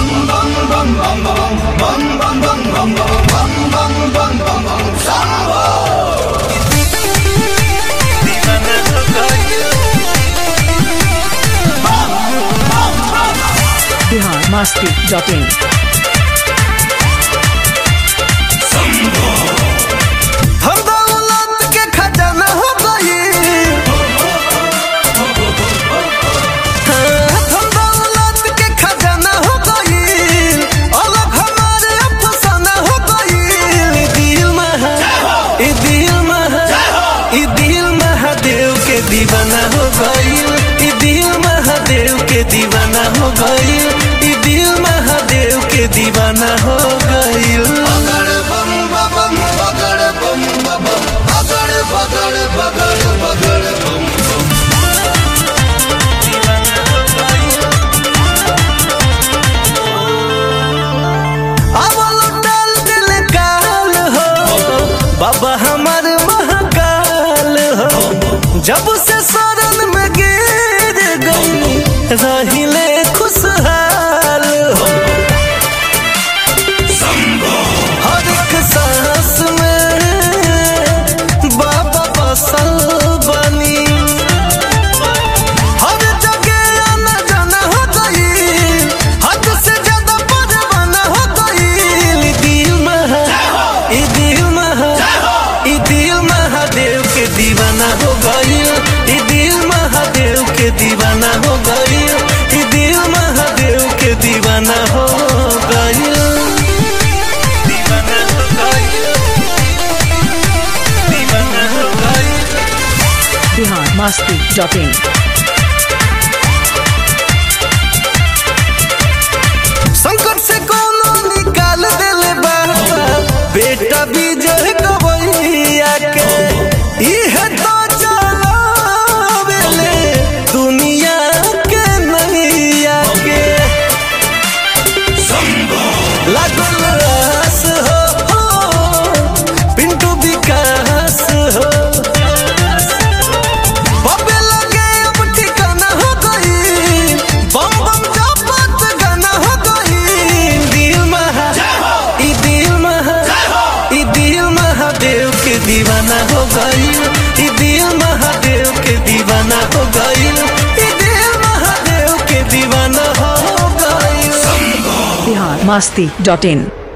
Bihar Masti dot in हम दौलत के खजाना हो गई हम दौलत के खजाना हो गई अलग हमारे अफसाना हो गई ई दिल महा ई दिल महा ई दिल महादेव के दीवाना हो गई ई दिल महादेव के दीवाना हो गई ई दिल महादेव के दीवाना हो गई अवल डाल दिल काल हो बाबा हमार महाकाल हो जब से शरण में गिर गई रहिले खुशहाल हो हर एक सांस में बाबा बसल बनी हर जगह आना जाना हो गई हद से ज्यादा परवाना हो गई दिल महा ई दिल महा ई दिल महादेव के दीवाना हो गई ई दिल महादेव के दीवाना हो गई ई दिल महादेव के दीवाना हो गई दीवाना हो गई दीवाना हो गई बिहार मस्ती डॉट इन संकट से कोनो निकाल देले बाबा बेटा विजय गवैया के इहे तो चलावेले दुनिया के नैया के लागल रास हो पिंटू विकास हो बबे लगे अब ठिकाना हो गई बम बम जपत गाना हो गई दिल महा ई दिल महा ई दिल महादेव के दीवाना हो गई ई दिल महादेव के दीवाना हो गई ई दिल महादेव के दीवाना हो गई बिहार मस्ती डॉट इन